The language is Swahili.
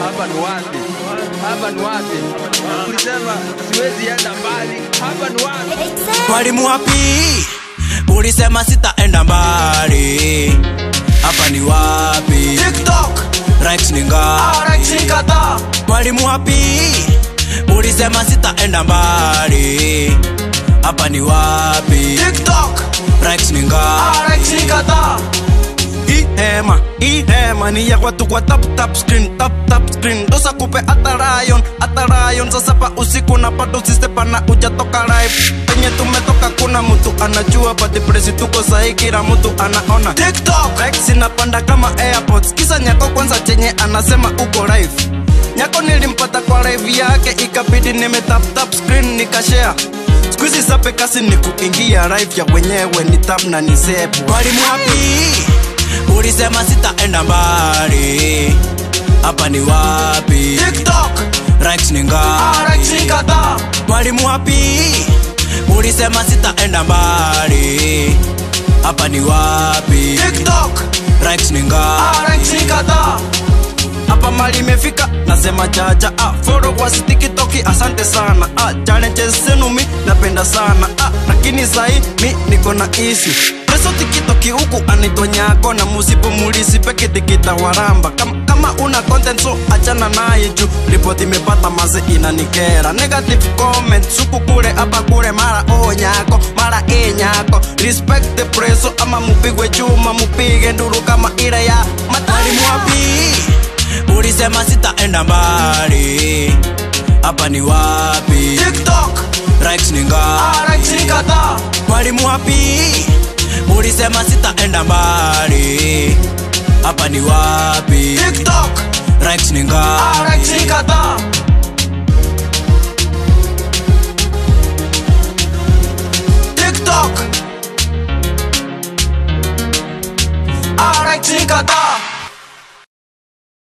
hapa ni wapi? Hapa ni wapi? Ulisema siwezi enda mbali, hapa ni wapi? Mwalimu wapi? Ulisema sitaenda mbali. Hapa ni wapi? TikTok, Likes ni ngapi? RX kadhaa. Mwalimu wapi? Ulisema sitaenda mbali. Hapa ni wapi? TikTok, Likes ni ngapi? RX kadhaa. Hii hema, hii hema ni ya watu kwa tap tap screen, tap tap screen. Dosa kupe hata rayon, hata rayon. Sasa pa usiku na bado sistepa na ujatoka live. Penye tumetoka kuna mtu anajua, but presi tuko sahi, kila mtu anaona. TikTok, Rex inapanda kama airpods, kisa nyako kwanza chenye anasema uko live. Nyako nilimpata kwa live yake, ikabidi nime tap tap screen nikashare. Squeezy sape kasi ni kuingia live ya wenyewe ni tap na ni sepu. Mwalimu wapi? Ulisema sitaenda mbali. Hapa ni wapi? TikTok, Rex ni ngapi? RX kadhaa. Mwalimu wapi? Ulisema sitaenda mbali. Hapa ni wapi? TikTok, Rex ni ngapi? RX kadhaa. Hapa mali imefika, nasema jaja ah, followers tikitoki, asante sana ah, challenges zenu mi napenda sana ah, lakini sahi mi niko na isi Preso tikitoki huku anaitwa nyako na musipo mulisi peke tikita waramba kama, kama una content so achana naye juu ripoti imepata maze inanikera negative comment suku kule hapa kule mara o nyako mara e nyako respect the preso ama mupigwe chuma mupige nduru kama ile ya matalimu wapi ulisema sitaenda mbali hapa ni wapi TikTok, Likes ni ngapi RX kadhaa. mwalimu wapi ulisema sitaenda mbali hapa ni wapi TikTok, Likes ni ngapi RX kadhaa. TikTok, RX kadhaa.